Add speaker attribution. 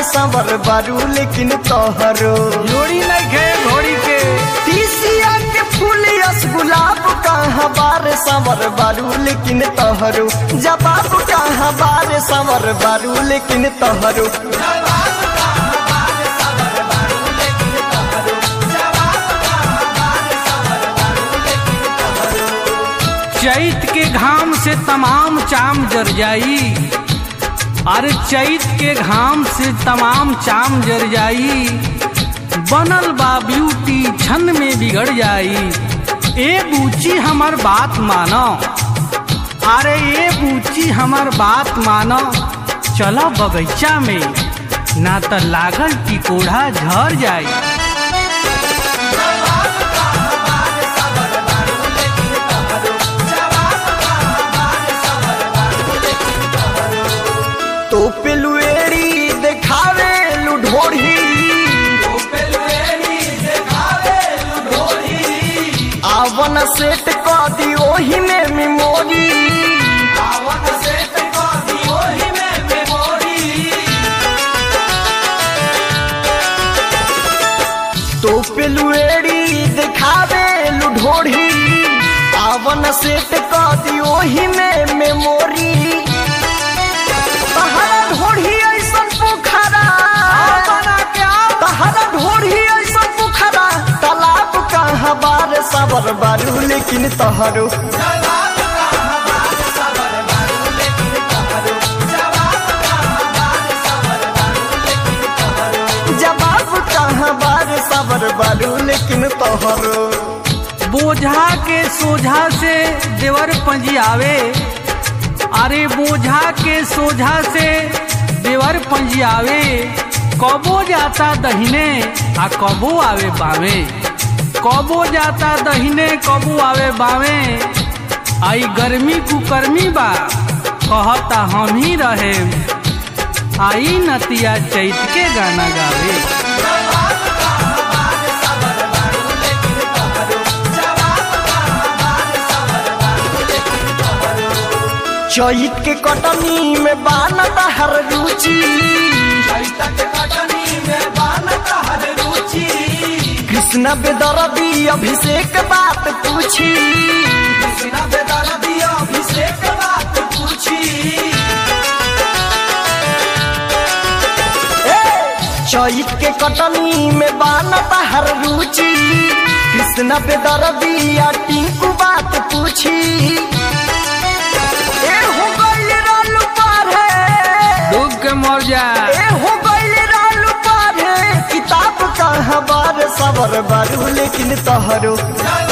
Speaker 1: संवर बारू लेकिन तोहरो
Speaker 2: जोड़ी नहीं खे घोड़ी के
Speaker 1: तीसिया के फूल यस गुलाब कहाँ बार संवर बारू लेकिन तोहरो जवाब कहाँ बार संवर बारू लेकिन तोहरो
Speaker 2: चैत के घाम से तमाम चाम जर जाई अरे चैत के घाम से तमाम चाम जर जाई बनल बा ब्यूटी छन में बिगड़ जाई ए बूची हमर बात मानो अरे ए बूची हमर बात मानो चलो बगीचा में ना त लागल टिकोढ़ा झर जाई
Speaker 1: तो पिलुएरी देखावे लुढोढ़ी आवन सेट क दी ओही में मेमोरी तो पिलुएरी देखावे लुढोढ़ी आवन सेट क दी ओही में मेमोरी तहरा ढोढ़ी ऐसन पोखरा तहरा ढोढ़ी ऐसन पोखरा तालाब कहाँ बार साबर बारू लेकिन तहरो जवाब कहाँ बार साबर बारू लेकिन तोहरो
Speaker 2: बोझा के सोझा से देवर पंजियावे अरे बोझा के सोझा से देवर पंजियावे कबो जाता दहिने आ कबो आवे बावे कबो जाता दहिने कबो आवे बावे आई गर्मी कुकर्मी बा कहता हम ही रहे आई नतिया चैत के गाना गावे
Speaker 1: चैत के कटनी में बानत हर रुचि कृष्ण बेदरदी अभिषेक बात पूछी चैत के कटनी में बानत हर रुचि कृष्ण बेदरदी या टिंकू बात पूछी ए हो गइल राल पार है
Speaker 2: डूब के मर जा
Speaker 1: ए हो गइल राल पार है किताब कहाँ बार सबर बारू लेकिन तहरो